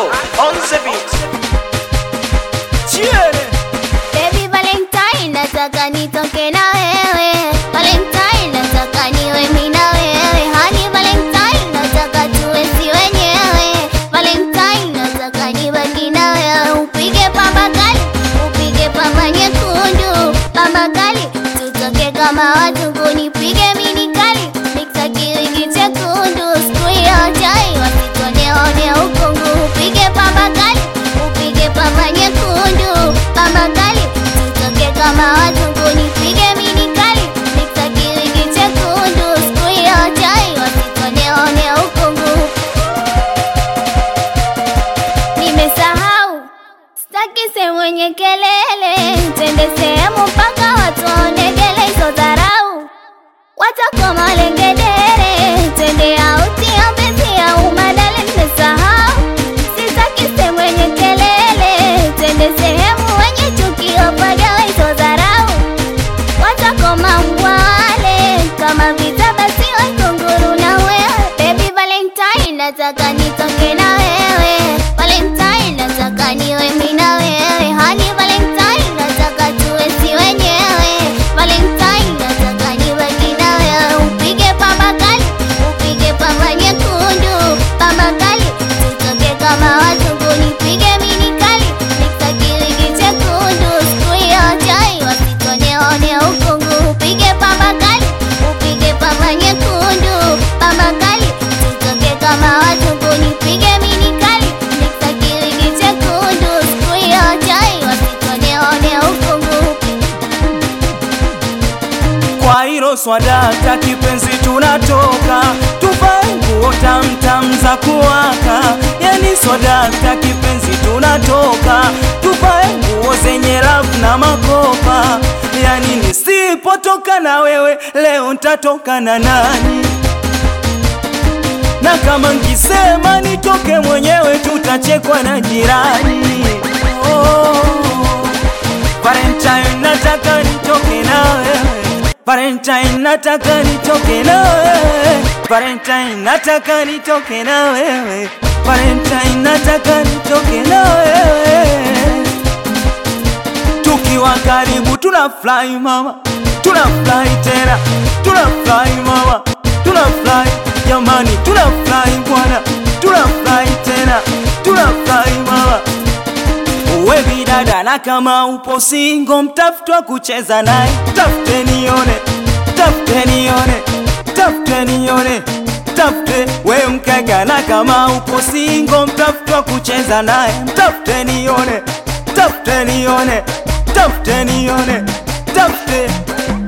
Alo, on the beat. Chiene. Baby Valentine, nataka nitoke na wewe. Valentine, nataka niwe mimi na wewe. Honey Valentine, nataka tuwe si wenyewe. Valentine, nataka nibaki na wewe. Upige pamba kali, upige pamba nyekundu, pamba kali, tutoke kama watu, nipige mini kali, mixa kiringi chekundu, siku hiyo chai wasitoneone ukungu. Upige pamba kali, upige pamba nyekundu, pamba kali, tutoke kama watu, nipige mini kali, mixa kiringi chekundu, siku hiyo chai wasitoneone ukungu. Nimesahau Staki sehemu yenye kelele, twende sehemu mpaka watu waonegele hizo dharau, watakoma malengedere, twende auti au bezi au madale. Nimesahau sitaki sehemu yenye kelele, twende sehemu wenye chuki wapagawe hizo dharau, watakoma mbwale kama vita basi wakunguru na wewe. Baby Valentine, nataka nitoke na wewe Valentine, nataka niwe mimi na wewe Honey Valentine, nataka tuwe si wenyewe Valentine, nataka nibaki na wewe Upige pamba kali, upige pamba nyekundu Pamba kali, tutoke kama watu Nipige mini kali, mixa kiringi chekundu Siku hiyo chai, wasitoneone ukungu Upige pamba kali, upige pamba nyekundu Pamba kali, tutoke kama watu Nipige mini kali, mixa kiringi chekundu Siku hiyo chai, wasitoneone ukungu Kwa hilo swadaka kipenzi, tunatoka tuvae nguo tamtam za kuwaka. Yani swadaka kipenzi, tunatoka tuvae nguo zenye rafu na makopa. Yani nisipotoka na wewe leo ntatoka na nani? na kama nkisema nitoke mwenyewe tutachekwa na jirani. Oh, Valentine nataka nitoke na wewe, Valentine nataka nitoke na wewe, Valentine nataka nitoke na wewe, Valentine nataka nitoke na wewe tukiwa karibu tunafurahi mama, tunafurahi tena, tunafurahi mama, tunafurahi jamani, tunafurahi bwana, tunafurahi tena, tunafurahi mama. Uwe bidada na kama upo singo, mtafutwa kucheza naye, tafute nione, tafute nione, tafute nione, tafute we mkaka na kama upo singo, mtafutwa kucheza naye, tafute nione, tafute nione, tafute nione, tafute